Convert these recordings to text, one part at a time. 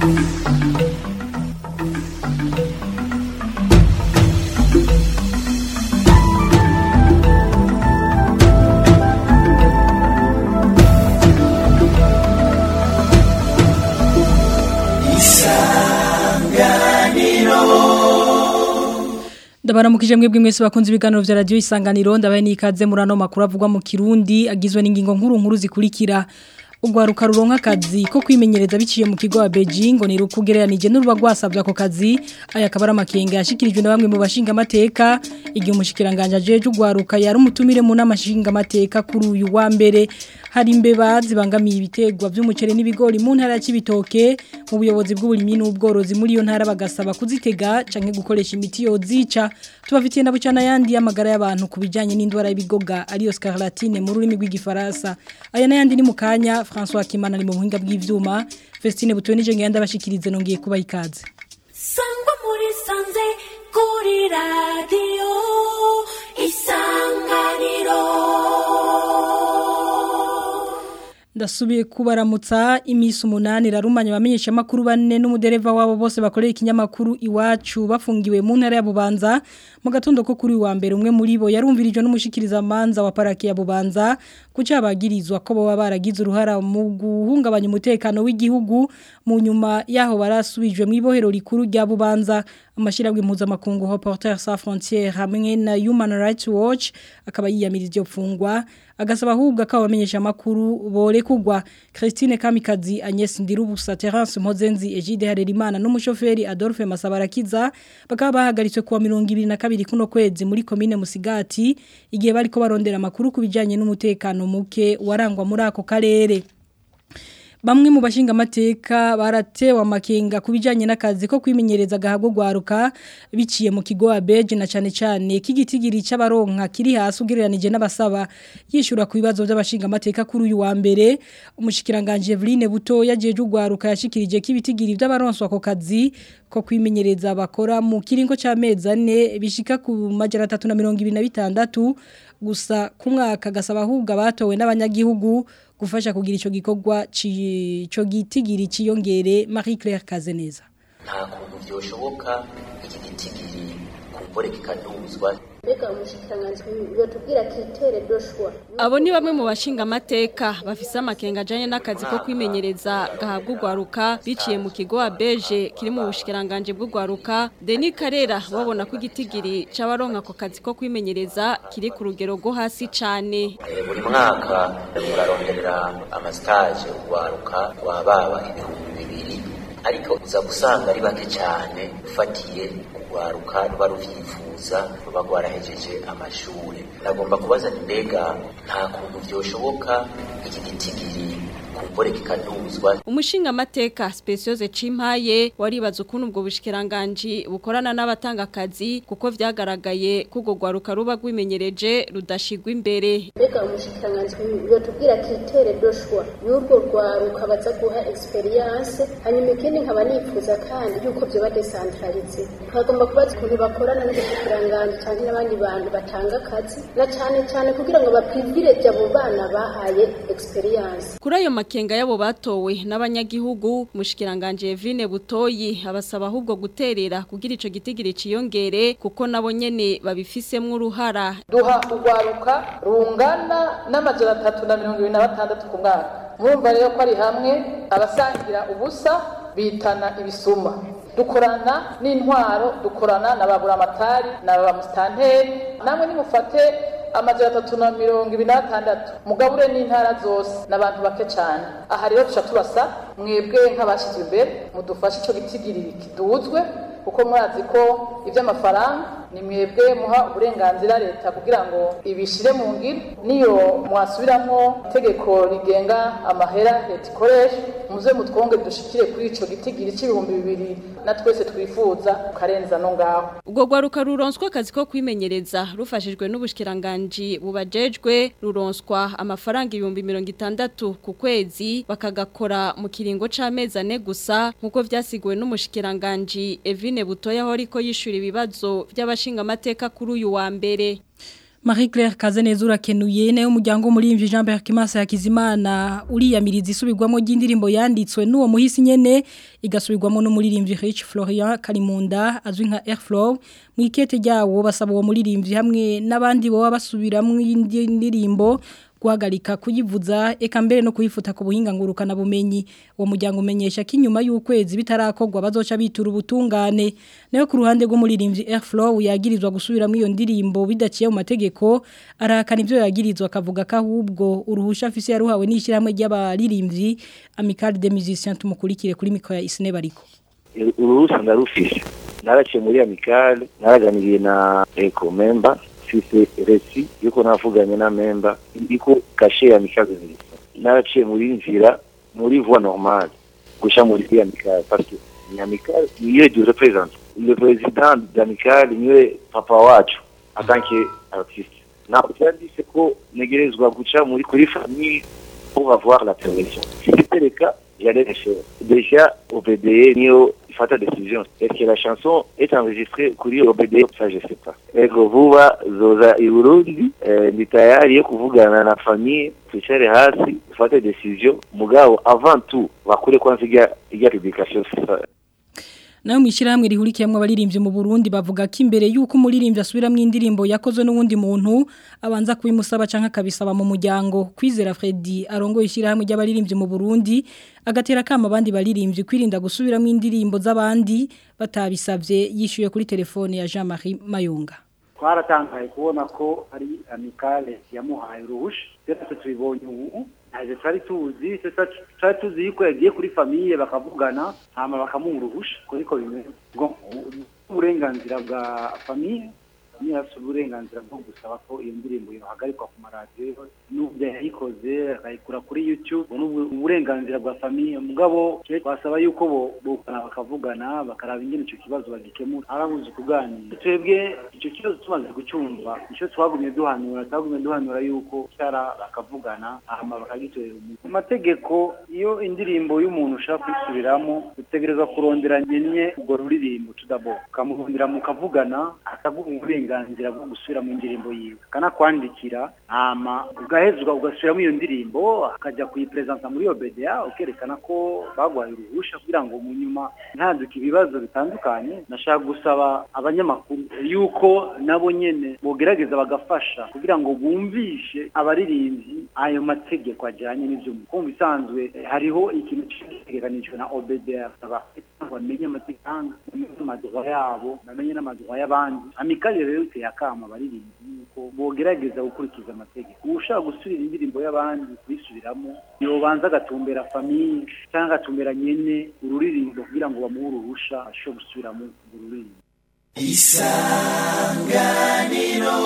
Ndabaramukije mwebwe mwese bakunze ibiganiro vya radio isanganiro ndabaye nikaze murano makuru avugwa mu Kirundi agizwe n'ingingo nkuru nkuru zikurikira ugwaruka ruronka akazi ko kwimenyereza biciye mu kigo wa Beijing ngo ni rukugereranije n'uruba rwasabye ako kazi aya kabara makenga yashikirijwe na bamwe mu bashinga amateka igihe umushikiranganje ajeje ugwaruka yari umutumire mu namashinga amateka kuri uyu wa mbere hari imbeba zibangamiye ibitegwa by'umuceri n'ibigori mu ntara ya Kibitoke mu buyobozi bw'uburimyi n'ubworozi muri iyo ntara bagasaba kuzitega canke gukoresha imiti yozica tubafitiye na bucana yandi y'amagara y'abantu kubijanye n'indwara y'ibigoga ariyo scarlatine mu rurimi rw'igifaransa aya nayandi ni mukanya François Kimana ni mu buhinga bw'ivyuma Festine Butwe nije ngenda bashikirize nongiye kuba ikaze Sangwa muri sanze kuri radio isanganiro Ndasubiye kubaramutsa imisi umunani rarumanya bamenyesha makuru bane n'umudereva wabo bose bakorera ikinyamakuru iwacu bafungiwe mu ntara ya Bubanza mu gatondo ko kuri wa mbere umwe muri bo yarumvirijwe n'umushikiriza manza wa paraki ya Bubanza kuca bagirizwa ko baba baragize uruhara mu guhungabanya umutekano w'igihugu mu nyuma yaho barasubijwe mu ibohero rikuru rya Bubanza amashirawe mpuzamakungu Reporters sans frontières hamwe na Human Rights Watch akaba yiyamiriza iryo fungwa agasaba ahubwo akabamenyesha makuru bore kugwa Christine Kamikazi Agnes Ndirubusa Terence Mpozenzi Egide Harerimana n'umushoferi Adolphe Masabarakiza bakaba bahagaritswe kuwa 2022 kuno kwezi muri commune Musigati igihe bariko barondera makuru kubijanye n'umutekano muke warangwa muri ako karere Bamwe mu bashinga amateka baratewe amakenga kubijanye n'akazi ko kwimenyereza gahabwo gwaruka biciye mu kigo Abeje na cane cane kigitigiri c'abaronka kiri hasi ugereranije n'abasaba yishura ku bibazo by'abashinga amateka kuri uyu wa mbere umushikiranganje Eveline Buto yajeje ugwaruka yashikirije kibitigiri by'abaronswa ako kazi ko kwimenyereza bakora mu kiringo c'amezi ane bishika ku majana 326 gusa ku mwaka gasaba ahubwo abatowe n'abanyagihugu gufasha kugira ico gikorwa cyo gitigiri ciyongere Marie Claire Kazeneza nta kuntu byoshoboka iki gitigiri kumbore kikaduzwa mbega umushikiranganji yotubwira kitere doshwa abo ni bamwe mu bashinga amateka bafise amakenga ajanye n'akazi ko kwimenyereza gahabwa urwaruka biciye mu kigo abeje kiri mu bushikiranganje bw'urwaruka Denis Karera babona ko igitigiri c'abaronka ako kazi ko kwimenyereza kiri ku rugero rwo hasi cane buri mwaka muraronderera amastage urwaruka rwa baba ibihumbi bibiri ariko uza gusanga ari bake cyane ufatiye urwaruka ruba ruvyifuza ruba rwarahejeje amashuri nagomba kubaza mbega nta kuntu vyoshoboka iki gitigiri kumbore kikaduzwa umushinga amateka speciose cimpaye waribaza ukuntu ubwo bushikiranganje bukorana n'abatanga akazi kuko vyagaragaye kugo gwaruka ruba rwimenyereje rudashigwa imbere mbega umushikiranganji yotubwira kitere doshwa y'urwo rwaruka baza guha experience hanyuma ikindi nkaba nifuza kandi yuko vyoba decentralize twagomba kubaza ukuntu bakorana n'ubushikiranganje canke n'abandi bantu batanga akazi na cane cane kugira ngo baprivilege abo bana bahaye experience kuri ayo makenga yabo batowe n'abanyagihugu mushikiranganje Evine Butoyi abasaba ahubwo guterera kugira ico gitigiri ciyongere kuko nabo nyene babifisemwe uruhara duha urwaruka rungana n'amajana atatu na mirongo ibiri na batandatu ku mwaka murumva rero ko ari hamwe abasangira ubusa bitana ibisuma dukorana n'intwaro dukorana na baburamatari na bamusitanteri namwe nimufate amajana atatu na mirongo ibiri na batandatu mugabure n'intara zose n'abantu bake cyane aha rero tuca tubasa mwebwe nk'abashyizwe imbere mudufashe icyo gitigiri kiduzwe kuko murazi ko iby'amafaranga ni mwebwe muha uburenganzira leta kugira ngo ibishire mu ngiro niyo mwasubiramo itegeko rigenga amahera leta ikoresha muze mutwonge dushikire kuri ico gitigiri c'ibihumbi bibiri na twese twifuza ukarenza no ngaho ubwo gwaruka ruronswa akazi ko kwimenyereza rufashijwe n'ubushikiranganji bubajejwe ruronswa amafaranga ibihumbi mirongo itandatu ku kwezi bakagakora mu kiringo c'amezi ane gusa nk'uko vyasiguwe n'umushikiranganji Evine Butoya aho ariko yishura ibibazo by'abashinga amateka kuri uyu wa mbere Marie Claire Kazeneza urakenuye nayo umuryango muri Mvi Jean Pierre Kimasa yakizimana uriyamiriza isubirwamo ry'indirimbo yanditswe n'uwo muhisi nyene igasubirwamo no muri Mvi Rich Florian Kalimunda azwi nka Airflow mu ikete ryawo basaba uwo muri Mvi hamwe n'abandi bo basubiramwe indirimbo guhagarika kuyivuza eka mbere no kuyifuta ku buhinga ngurukana bumenyi uwo muryango umenyesha ko inyuma y'ukwezi bitarakorwa bazoca bitura ubutungane nayo ku ruhande rw'umuririmbyi Airflow yagirizwa gusubiramo iyo ndirimbo bidaciye mu mategeko arahakana ibyo yagirizwa akavuga ko ahubwo uruhusha afise yaruhawe n'ishyirahamwe ry'abaririmbyi Amical des Musiciens tumukurikire kuri mikro ya Isne bariko uruhusa ndarufishe naraciye muri Amical naraganiriye na Eco member mfise resi yuko navuganye na memba ndiko kashe ya mikaze nziza naraciye muri nzira muri voie normale gusha muri amical parce que ni amical niyo du représente le président d'amical niwe papa wacu en tant que artiste na cyanditse ko negerezwa guca muri kuri famille pour avoir la permission si c'était le cas j'allais le faire déjà OBDE niyo fata décision est-ce que la chanson est enregistrée kuri OBD ça je sais pas ego vuba zoza i Burundi eh, ni tayari yo kuvugana na famille twicare hasi ufate décision mugabo avant tout bakure kwanza ijya ijya publication nayo mwishirahamwe rihurikiyamwe abaririmbyi mu Burundi bavuga ko imbere yuko umuririmbyi asubiramo indirimbo yakozwe n'uwundi muntu abanza kubimusaba canke akabisaba mu muryango kwizera Freddy arongoye ishirahamwe ry'abaririmbyi mu Burundi agatera kama abandi baririmbyi kwirinda gusubiramo indirimbo z'abandi batabisavye yishuye kuri telefone ya Jean-Marie Mayunga twaratangaye kubona ko ari amicale yamuhaye uruhusha twese tubibonye ubu ntaje twari tuzi twari tuzi yuko yagiye kuri famiye bakavugana hama bakamuha uruhusha kuriko bimeze uburenganzira bwa famiye niyo afite uburenganzira bwo gusaba ko iyo ndirimbo yohagarikwa ku maradiyo n'ubwo yayikoze akayikura kuri youtube uburenganzira bwa famiye mugabo twasaba yuko bo bokana bakavugana bakaraba ingene icyo kibazo bagikemura arabuze kuganira twebwe icyo kibazo tumaze gucumva icyo twagumye duhanura twagumye duhanura yuko cyara bakavugana hama bakagitorera umuntu mu mategeko iyo indirimbo y'umuntu ushaka kuyisubiramo utegerezwa kurondera nyene urwo ruririmbo tudabo ukamurondera mukavugana akaguha uburenganzira bwo gusubira mu indirimbo yiwe akanakwandikira hama ugahezwa ugasubiramo iyo ndirimbo akajya kuyipresenta muri OBDA ukerekana ko bagwaye uruhusha kugira ngo mu nyuma ntaduke ibibazo bitandukanye nashaka gusaba abanyamakuru yuko nabo nyene bogerageza bagafasha kugira ngo bumvishe abaririmbyi ayo mategeko ajyanye n'ibyo kumva bisanzwe hariho ikintu cyegeranijwe na OBDA bamenye amategeko bamenye n'amaduha yabo bamenye n'amaduha y'abandi amikali rero iteye akama abaririmbyi yuko bogerageza gukurikiza amategeko ushaka gusubira indirimbo y'abandi kuyisubiramo yobanza agatumbera famiye cyangwa agatumbera nyene ururirimbo kugira ngo bamuhe uruhusha ashobore gusubiramo ururirimbo isanganiro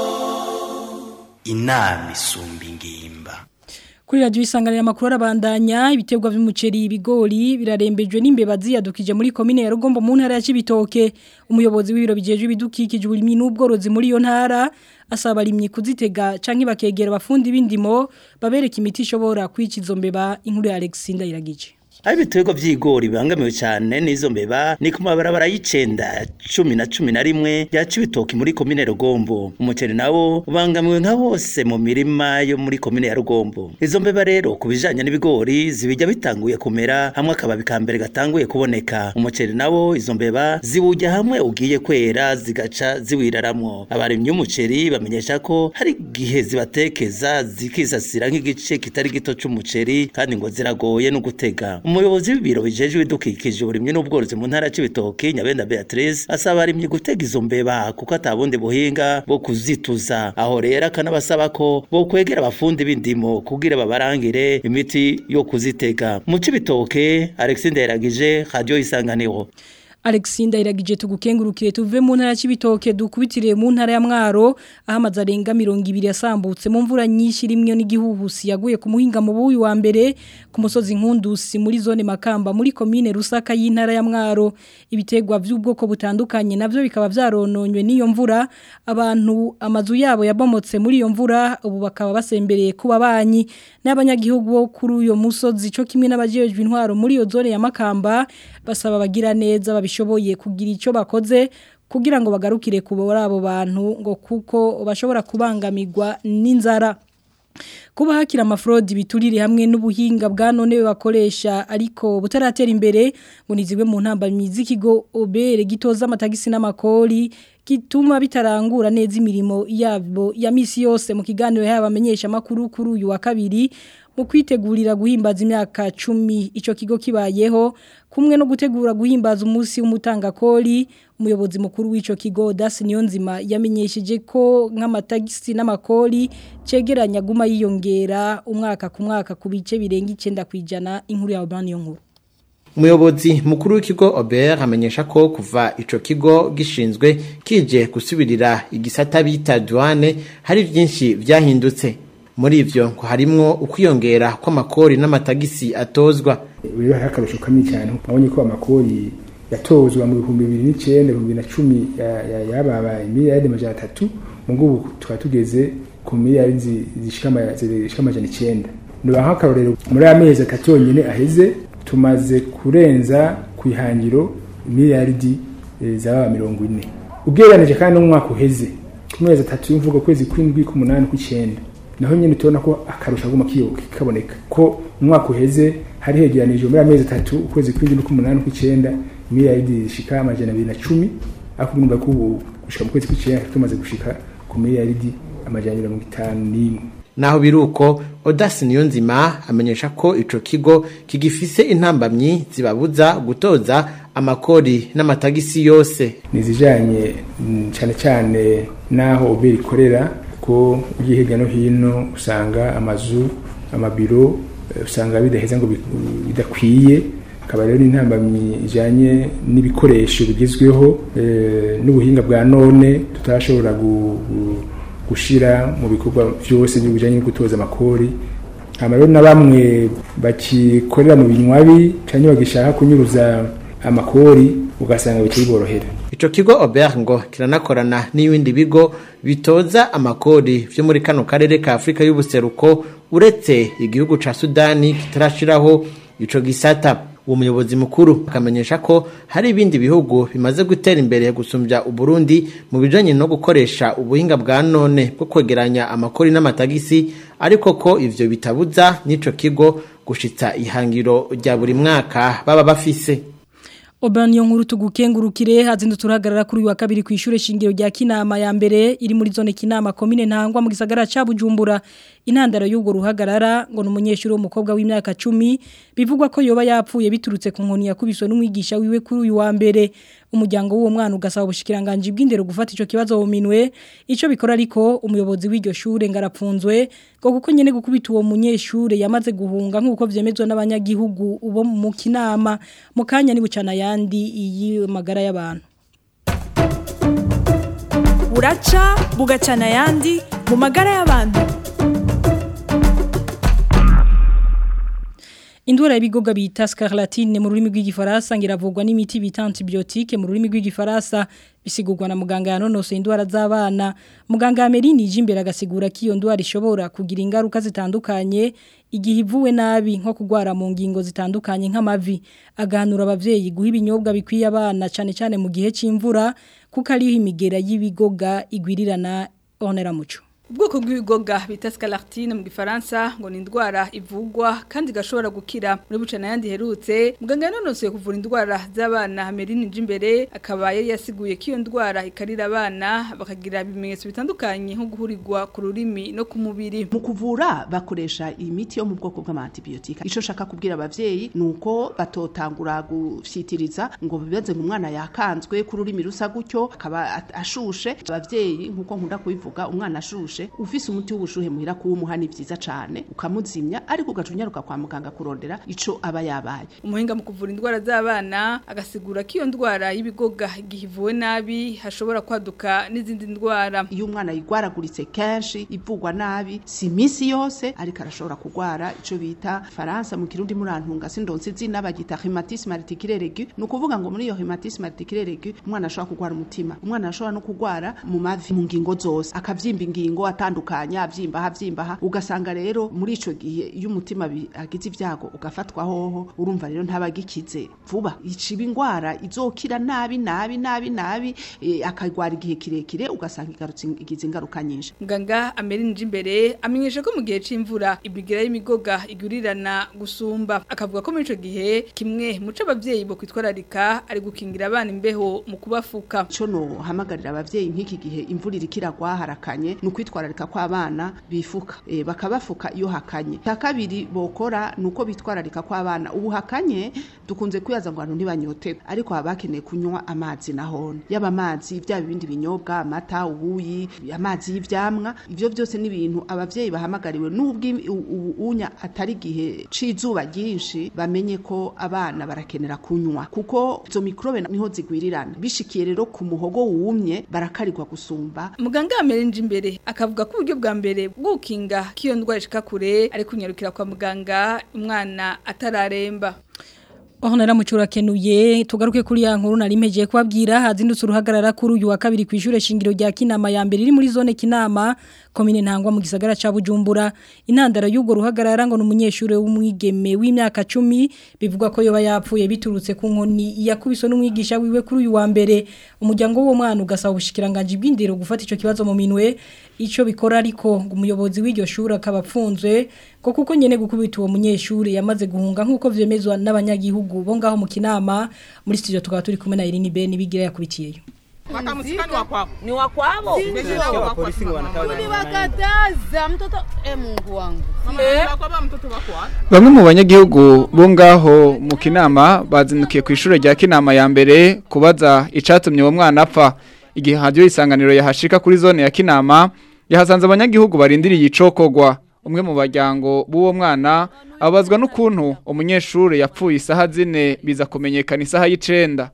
inama isumba ingimba Kuri radio isanganira makuru arabandanya ibiterwa vy'umuceri ibigori birarembejwe n'imbeba ziyadukije muri commune ya Rugombo mu ntara ya Cibitoke umuyobozi w'ibiro bijeje ibidukikije uburimi n'ubworozi muri iyo ntara asaba abarimyi kuzitega canke bakegera abafundi b'indimo babereka imiti ishobora kwica izo mbeba inkuru ya Alexander iragije Aho ibiterwa vy'igori bibangamiwe cyane n'izo mbeba ni ku mabarabara y'icenda cumi na cumi na rimwe ya Cibitoki muri komine Rugombo umuceri nawo ubangamiwe nka hose mu mirima yo muri komine ya Rugombo izo mbeba rero ku bijanye n'ibigori zibijya bitanguye kumera hamwe akababi ka mbere gatanguye kuboneka umuceri nawo izo mbeba ziwujya hamwe ugiye kwera zigaca ziwiraramwo abarimyi b'umuceri bamenyesha ko hari igihe zibatekeza zikisasira nk'igice kitari gito c'umuceri kandi ngo ziragoye no gutega umuyobozi w'ibiro bijeje ibidukikije uburimyi n'ubworozi mu ntara y'Cibitoke Nyabenda Beatrice asaba abarimyi gutega izo mbeba kuko atabundi buhinga bwo kuzituza aho rero akanabasaba ko bo kwegera abafundi b'indimo kugira babarangire imiti yo kuzitega mu Cibitoke Alexis Nderagije Radio Isanganiro Alexinda iragije tugukengurukire tuve mu ntara y'ibitoke dukubitire mu ntara ya Mwaro ahamaze arenga 200 yasambutse mu mvura nyinshi rimwe n'igihuhusi yaguye ku muhinga mu buyi wa mbere ku musozi nkundusi muri zone Makamba muri commune Rusaka y'intara ya Mwaro ibitegwa by'ubwoko butandukanye navyo bikaba vyarononywe n'iyo mvura abantu amazu yabo yabomotse muri iyo mvura ubu bakaba basembereye kuba banyi n'abanyagihugu bo kuri uyo musozi cyo kimwe n'abajejwe intwaro muri iyo zone ya Makamba basaba bagira neza babishoboye kugira icyo bakoze kugira ngo bagarukire kubora abo bantu ngo kuko bashobora kubangamirwa n'inzara kuba hakira amafrodi biturire hamwe n'ubuhinga bwa none bakoresha ariko butaratera imbere ngo nizigwe mu ntambamyi z'ikigo obere gitoza amatagisi n'amakori gituma bitarangura neza imirimo yabo ya misi yose mu kiganiro y'abamenyesha makuru kuri uyu wa kabiri mu kwitegurira guhimbaza imyaka 10 ico kigo kibayeho kumwe no gutegura guhimbaza umunsi w'umutangakori umuyobozi mukuru w'ico kigo Das Niyonzima yamenyesheje ko nk'amatagisi n'amakori cegeranya guma yiyongera umwaka ku mwaka ku bice birenga 9 kwijana inkuru ya Urban nkuru Umuyobozi mukuru w'ikigo Ober amenyesha ko kuva ico kigo gishinzwe kije gusubirira igisata bita douane hari byinshi vyahindutse muri ivyo ngo harimwo ukwiyongera kw'amakori n'amatagisi atozwa rero hari akarusho kamwe cyane abonye ko amakori yatozwa mu bihumbi bibiri n'icyenda ibihumbi na cumi yababaye miliyari amajana atatu mu ngubu tukaba tugeze ku miliyari zishika amajana icyenda niba nk'akarorero muri aya mezi atatu yonyine aheze tumaze kurenza ku ihangiro miliyaridi zaba mirongo ine ubwiranije kandi n'umwaka uheze ku mezi atatu y'imvugo kwezi kw'indwi k'umunani kw'icyenda naho nyine tubona ko akarusha aguma kaboneka ko umwaka uheze hari hegeranije muri amezi atatu ukwezi kw'indwi n'uk'umunani kw'icyenda miliyaridi zishika amajana abiri na cumi ariko urumva ko ubu gushika mu kwezi kw'icyenda tumaze gushika ku miliyaridi amajana mirongo itanu n'imwe naho biruko Odas Niyonzima amenyesha ko ico kigo kigifise intambamyi zibabuza gutoza amakori n'amatagisi yose nizijanye cyane cyane naho oberi ikorera ko ugiye hirya no hino usanga amazu amabiro usanga bidaheza ngo bidakwiye akaba rero n'intambamyi ijyanye n'ibikoresho bigezweho n'ubuhinga bwa none tutashobora gushyira mu bikorwa byose bijyanye no gutoza amakori hano rero na bamwe bakikorera mu binywabi cyangwa bagishaka kunyuruza amakori ugasanga bikiborohera Ico kigo Obert ngo kiranakorana n'ibindi bigo bitoza amakori vyo muri kano karere ka Afrika y'ubuseruko uretse igihugu ca Sudani kitarashiraho ico gisata uwo muyobozi mukuru akamenyesha ko hari ibindi bihugu bimaze gutera imbere gusumbya uburundi mu bijanye no gukoresha ubuhinga bwa none bwo kwegeranya amakori n'amatagisi ariko ko ivyo bitabuza n'ico kigo gushitsa ihangiro rya buri mwaka baba bafise Obani nkuru tugukengurukire hazindu turahagarara kuri wa kabiri ku ishure shingiro rya Kinama ya mbere iri muri zone Kinama commune ntangwa mu gisagara ca Bujumbura intandaro y'ubwo ruhagarara ngo numunyeshuri w'umukobwa w'imyaka 10 bivugwa ko yoba yapfuye biturutse ku nkoni yakubiswe n'umwigisha wiwe kuri uyu wa mbere umuryango w'uwo mwana ugasaba ubushikiranganje bw'indero gufata ico kibazo mu minwe ico bikora ariko umuyobozi w'iryo shure ngarapfunzwe ngo kuko nyene gukubita uwo munyeshure yamaze guhunga nkuko vyemezwa n'abanyagihugu ubo mu Kinama mu kanya ni bucana yandi iyi magara y'abantu buraca bugacana yandi mu magara y'abantu Indwara y'ibigoga bita scarlatine mu rurimi rw'igifaransa ngiravugwa n'imiti bita antibiotique mu rurimi rw'igifaransa bisigurwa na muganga yanonose indwara z'abana muganga Ameline Jimbere agasigura ko iyo ndwara ishobora kugira ingaruka zitandukanye igihe ivuwe nabi nko kugwara mu ngingo zitandukanye nk'amavi agahanura abavyeyi guha ibinyobwa bikwiye abana cyane cyane mu gihe c'imvura kuko ariho imigera y'ibigoga igwirirana onera muco ubwoko bw'ibigoga bita scarlatine mu gifaransa ngo ni indwara ivugwa kandi igashobora gukira muri bucana yandi herutse muganga yanonosoye kuvura indwara z'abana Ameline Jimbere akaba yari yasiguye ko iyo ndwara ikarira abana bakagira ibimenyetso bitandukanye nko guhurirwa ku rurimi no ku mubiri mu kuvura bakoresha imiti yo mu bwoko bw'amantibiotika ico shaka kubwira abavyeyi nuko batotangura gufyitiriza ngo bibaze ngo umwana yakanzwe ku rurimi rusa gutyo akaba ashushe abavyeyi nkuko nkunda kubivuga umwana ashushe ufise umuti w'ubushuhe muhira kuwumuha ni vyiza cane ukamuzimya ariko ugacunyaruka kwa muganga kurondera ico aba yabaye umuhinga mu kuvura indwara z'abana agasigura ko iyo ndwara y'ibigoga igihe ivuwe nabi hashobora kwaduka n'izindi ndwara iyo umwana yigwaraguritse kenshi ivugwa nabi si imisi yose ariko arashobora kugwara ico bita faransa mu kirundi murantunga sindonse izina bagita rhumatisme articulaire aigu ni ukuvuga ngo muri iyo rhumatisme articulaire aigu umwana ashobora kugwara umutima umwana ashobora no kugwara mu mavi mu ngingo zose akavyimba ingingo atandukanya avyimba havyimba ha ugasanga rero muri ico gihe iyo umutima bi- agize ivyago ugafatwa hoho urumva rero ntabagikize vuba iciba ingwara izokira nabi nabi nabi nabi eh, akagwara igihe kirekire ugasanga igarutse igize ingaruka nyinshi Muganga amerinje imbere amenyesha ko mu gihe c'imvura ibigira y'imigoga igurirana gusumba akavuga ko muri ico gihe kimwe muco abavyeyi bo kwitwararika ari gukingira abana imbeho mu kubafuka ico no hamagarira abavyeyi nk'iki gihe imvura iriko iragwa harakanye ni ukwitwararika kw'abana bifuka e, bakabafuka iyo hakanye cya kabiri bokora ni uko bitwararika kw'abana ubu hakanye dukunze kwibaza ngo abantu ntibanyote ariko haba hakeneye kunywa amazi nahone yaba amazi byaba ibindi binyobwa amata ubuyi amazi y'ivyamwa ivyo byose ni ibintu abavyeyi bahamagariwe n'ubwo i- u- u- unya atari igihe c'izuba ryinshi bamenye ko abana barakenera kunywa kuko izo mikrobe niho zigwirirana bishikiye rero ku muhogo wumye barakarirwa gusumba Muganga amerinje imbere akavuga ko uburyo bwa mbere bw'ukinga kiyo ndwara ishika kure ari kunyarukira kwa muganga umwana atararemba Aho nara mucura kenuye tugaruke kuri ya nkuru nari mpeje kubabwira hazindutse uruhagarara kuri uyu wa kabiri ku ishure shingiro rya Kinama ya mbere iri muri zone Kinama komine ntangwa mu gisagara ca Bujumbura intandaro y'ugo ruhagarara ngo n'umunyeshure w'umwigeme w'imyaka 10 bivugwa ko yoba yapfuye biturutse ku nkoni yakubiswe n'umwigisha wiwe kuri uyu wa mbere umuryango w'uwo mwana ugasaba ubushikiranganje bw'indero gufata ico kibazo mu minwe ico bikora ariko ngo umuyobozi w'iryo shuri akaba apfunzwe ko kuko nyene gukubita uwo munyeshure yamaze guhunga nkuko vyemezwa n'abanyagihugu bo ngaho mu kinama muri studio tukaba turi kumwe na Irene Ben bigira yakubitiyeyo Wakamsika ni wa kwako. Ni wa kwao? Ndio. Polisi wanataka. Uliwakataza mtoto e Mungu wangu. Eh? Kwa mtoto wako wapi? Bamwe mu banyagihugu bo ngaho mu kinama bazindukiye ku ishure rya kinama ya mbere kubaza icatumye uwo mwana apfa igihe hajyo isanganiro yahashika kuri zone ya kinama yahasanze abanyagihugu barindiriye icokogwa umwe mu baryango b'uwo mwana abazwa n'ukuntu umunyeshure yapfuye isaha zine biza kumenyekana isaha y'icenda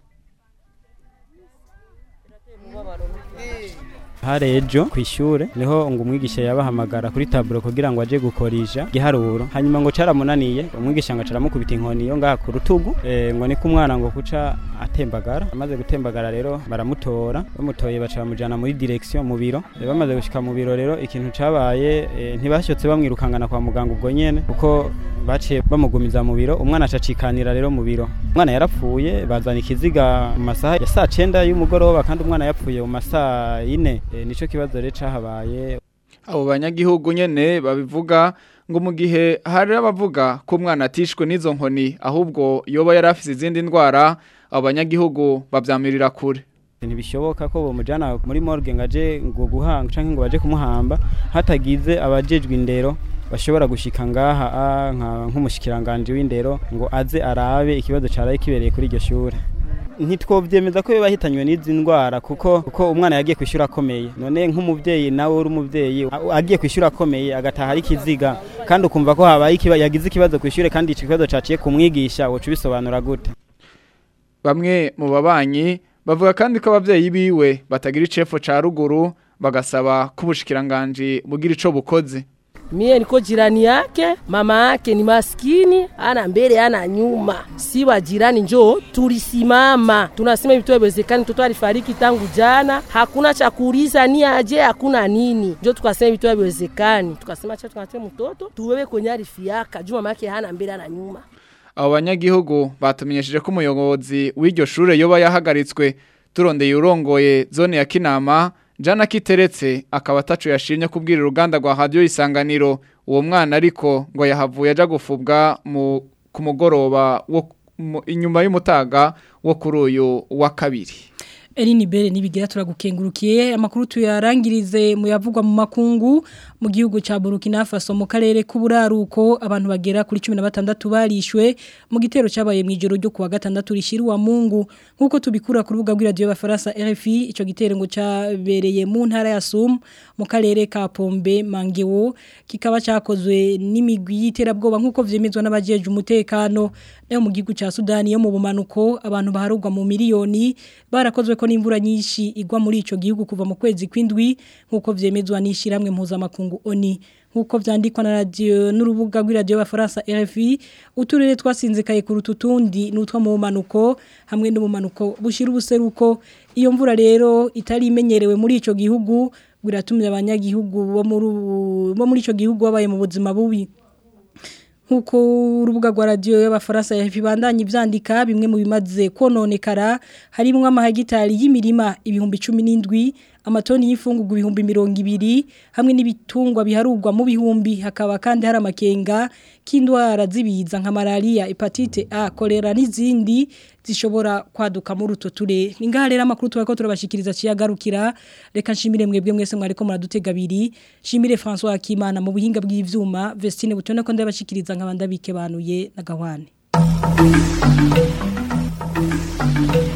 hari ejo ku ishure niho ngo umwigisha yabahamagara kuri taburo kugira ngo aje gukorisha igiharuro hanyuma ngo caramunaniye umwigisha ngo acaramukubita inkoni yo ngaha ku rutugu e, ngo niko umwana ngo kuca atembagara amaze gutembagara rero baramutora bamutoye baca bamujana muri direction mu biro e, bamaze gushika mu biro rero ikintu cabaye e, ntibashotse bamwirukangana kwa muganga ubwo nyene kuko baciye bamugumiza mu biro umwana acacikanira rero mu biro umwana yarapfuye bazana ikiziga mu masaha ya saa cenda y'umugoroba kandi umwana yapfuye mu masaha yine e, nico kibazo rero cahabaye abo banyagihugu nyene babivuga ngo mu gihe hari abavuga ko umwana atishwe n'izo nkoni ahubwo yoba yari afise izindi ndwara abo banyagihugu babyamirira kure ntibishoboka ko bamujyana muri morgue ngo aje ngo guhanga cyangwa ngo baje kumuhamba hatagize abajejwe indero bashobora gushika ngaha ah, nka- nk'umushikiranganje w'indero ngo aze arabe ikibazo caraye kibereye kuri iryo shure ntitwovyemeza ko biba hitanywe n'izi ndwara kuko kuko umwana yagiye kwishura akomeye none nk'umuvyeyi nawe uri umuvyeyi a- agiye kwishura akomeye agataha ari kiziga kandi ukumva ko habaye ikiba yagize ikibazo kwishure kandi ico kibazo caciye kumwigisha woca ubisobanura gute bamwe mu babanyi bavuga kandi ko abavyeyi biwe batagira icefo ca ruguru bagasaba ko ubushikiranganje bugira ico bukoze Mie niko jirani yake, mama yake ni maskini, ana mbele ana nyuma. Si wa jirani njoo tulisimama. Tunasema vitu haiwezekani, mtoto alifariki tangu jana, hakuna cha kuuliza ni aje, hakuna nini. Njoo tukasema vitu haiwezekani. Tukasema cha tunatie mtoto tuwewe kwenye arifi yake, juu mama yake hana mbele ana nyuma. abo banyagihugu batumenyesheje ko umuyobozi w'iryo shure yoba yahagaritswe turondeye urongoye zone ya kinama jana kiteretse akaba atacu yashimye kubwira uruganda rwa radio isanganiro uwo mwana ariko ngo yahavuye aja gufubwa mu ku mugoroba wo mu- inyuma y'umutaga wo kuri uyu wa kabiri Eline Bere nibigira turagukengurukiye amakuru tuyarangirize mu yavugwa mu makungu mu gihugu ca Burkina Faso mu karere k'uburaruko abantu bagera kuri 16 barishwe mu gitero cabaye mu ijoro ryo kuwa gatandatu rishiruwa Mungu nkuko tubikura ku rubuga rw'iradio y'abafaransa RFI ico gitero ngo cabereye mu ntara ya Sum mu karere ka Pombe Mangewo kikaba cakozwe n'imigwi y'iterabwoba nkuko vyemezwa n'abajeje umutekano nayo mu gihugu ca Sudani yo mu bumanuko abantu baharugwa mu miliyoni barakozwe ko n'imvura nyinshi igwa muri ico gihugu kuva mu kwezi kw'indwi nkuko vyemezwa n'ishiramwe mpuzamakungu ONI nkuko vyandikwa na radio n'urubuga rw'iradio y'abafaransa RFI uturere twasinzikaye ku rututundi n'utwa mu bumanuko hamwe no mu manuko bushira ubuseruko iyo mvura rero itari imenyerewe muri ico gihugu biratumye abanyagihugu bo muri bo muri ico gihugu babaye mu buzima bubi nkuko urubuga rwa radio y'abafaransa yabandanye ivyandika bimwe mu bimaze kononekara harimo amahagitari y'imirima ibihumbi 17 amatoni y'ifungurwa ibihumbi 200 hamwe n'ibitungwa biharurwa mu bihumbi hakaba kandi hari amakenga k'indwara zibiza nka malaria hepatite A kolera n'izindi zishobora kwaduka muri uto ture ningaha rero amakuru tubako turabashikiriza ciyagarukira reka nshimire mwebwe mwese mwariko muradutega abiri shimire François Akimana mu buhinga bw'ivyuma Vestine butone ko ndabashikiriza nkabanda bike banuye na gahwane